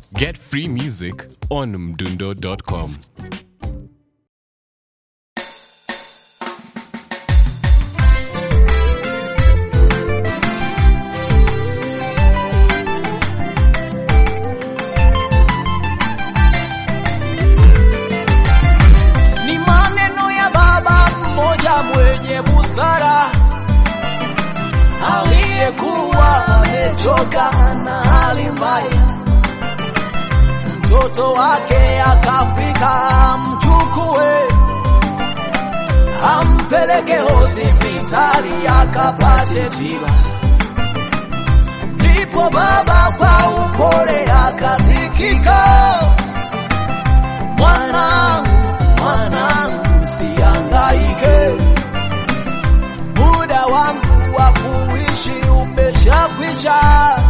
Get free music on mdundo.com. Ni maneno ya baba mmoja mwenye busara aliyekuwa amechoka na hali mbaya. Mtoto wake akafika amchukue, ampeleke hospitali akapate tiba. Ndipo baba kwa upole akasikika, mwanangu, mwanangu, usihangaike, muda wangu wa kuishi umeshakwisha,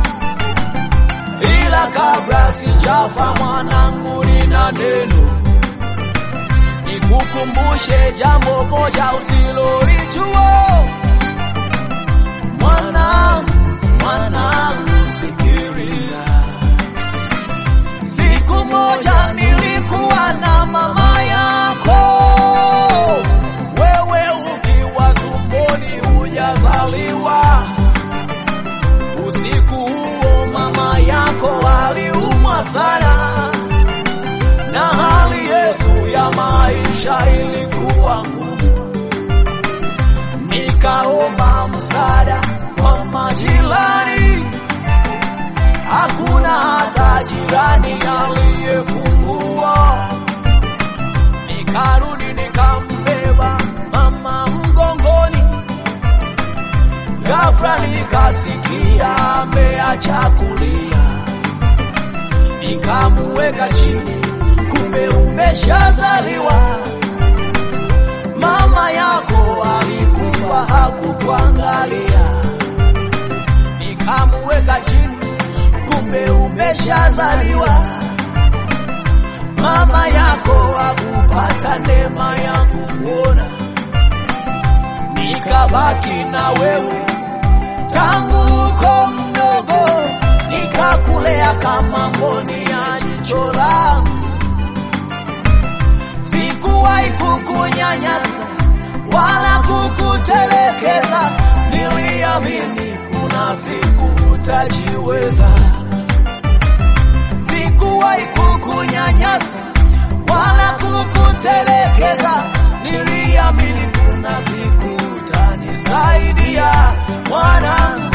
ila kabla sijafa mwanangu, nina neno nikukumbushe jambo moja usilolijua. Mwanangu, mwanangu, sikiliza. Siku moja nilikuwa na mama yako, wewe ukiwa tumboni hujazaliwa. Usiku huo mama yako aliumwa sana, na hali yetu ya maisha ilikuwa ngumu. Nikaomba msaada kwa majirani hakuna hata jirani aliyefungua. Nikarudi nikambeba mama mgongoni, ghafla nikasikia ameacha kulia, nikamuweka chini, kumbe umeshazaliwa. Mama yako alikufa hakukuangalia, nikamuweka chini kumbe umeshazaliwa. Mama yako hakupata neema ya kukuona, nikabaki na wewe tangu uko mdogo, nikakulea kama mboni ya jicho langu. Sikuwahi kukunyanyasa wala kukutelekeza, niliamini kuna siku utajiweza. Sikuwahi kukunyanyasa wala kukutelekeza, niliamini kuna siku utanisaidia mwanangu.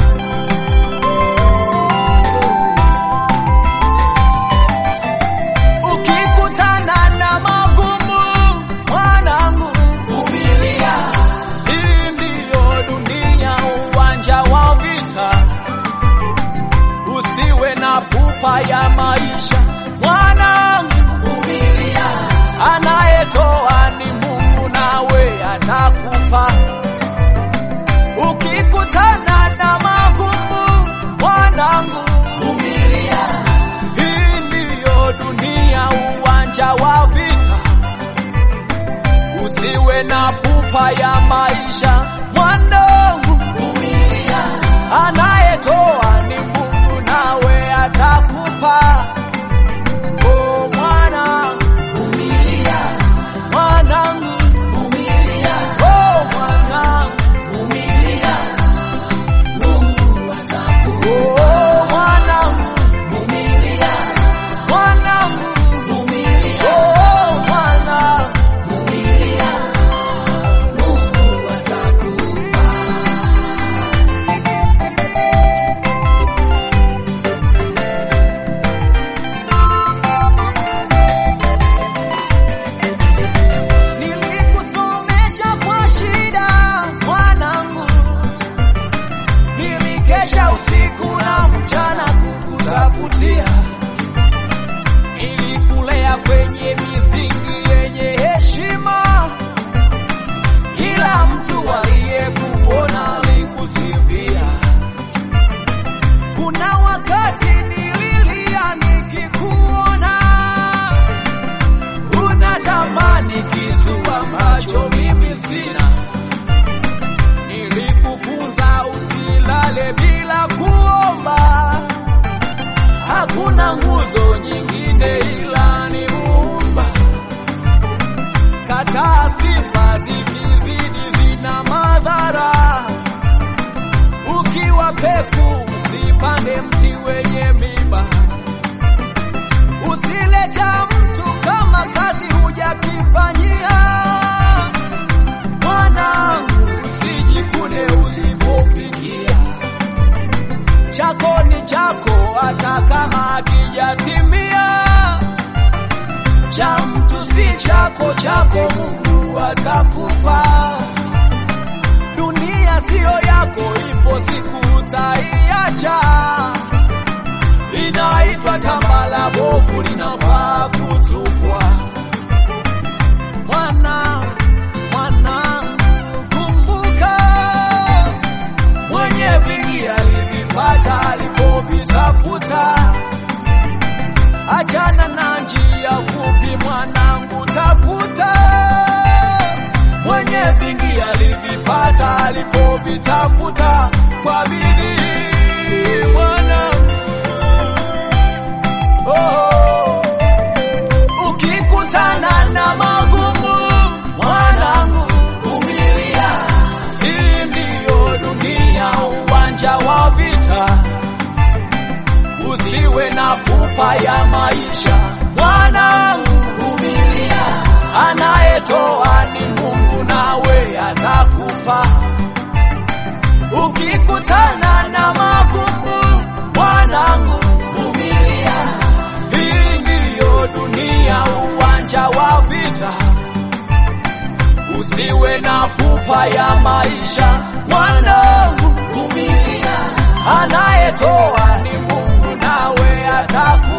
Ukikutana na magumu mwanangu, vumilia. Hii ndiyo dunia, uwanja wa vita. Usiwe na pupa ya maisha mwanangu, vumilia. Anayetoa ni Mungu, nawe atakupa. Ukikutana na magumu mwanangu, vumilia. Hii ndiyo dunia, uwanja wa vita. Usiwe na pupa ya maisha mwanangu, vumilia. Anayetoa ni Mungu, nawe atakupa. Oh mwanangu, vumilia. Mwanangu, vumilia. Oh mwanangu, vumilia. Mungu atakupa. Oh mwanangu, vumilia. Mwanangu, vumilia. Oh mwanangu, vumilia. Mungu atakupa. Nilikusomesha kwa shida mwanangu, nilikesha usiku na mchana kukutafutia, nilikulea kwenye misingi yenye heshima, kila mtu aliyekuona alikusifia. Kuna wakati nililia nikikuona unatamani kitu ambacho mimi sina. Nilikukuza usilale bila kuomba, hakuna nguzo nyingine ila ni Muumba. Kataa sifa zikizidi zina madhara. Ukiwa peku usipande mti wenye miba. Usile cha mtu kama kazi hujakifanyia. Mwanangu, usijikune usipofikia. Chako ni chako hata kama akijatimia. Cha mtu si chako, chako Mungu atakupa. Dunia siyo yako, ipo siku utaiacha. Inaitwa tambala bovu, linafaa kutupwa. Mwana, mwana, kumbuka mwenye vingi alivipata alipovitafuta. Achana na njia fupi, mwanangu, tafuta mwenye vingi alivipata alipovitafuta kwa bidii, mwanangu. Oh, ukikutana na magumu, mwanangu, vumilia. Hii ndiyo dunia, uwanja wa vita. Usiwe na pupa ya maisha, mwanangu, vumilia. Anayetoa ni Mungu, nawe atakupa. Ukikutana na magumu, mwanangu, vumilia. Hii ndiyo dunia, uwanja wa vita. Usiwe na pupa ya maisha, mwanangu, vumilia. Anayetoa ni Mungu, nawe atakupa.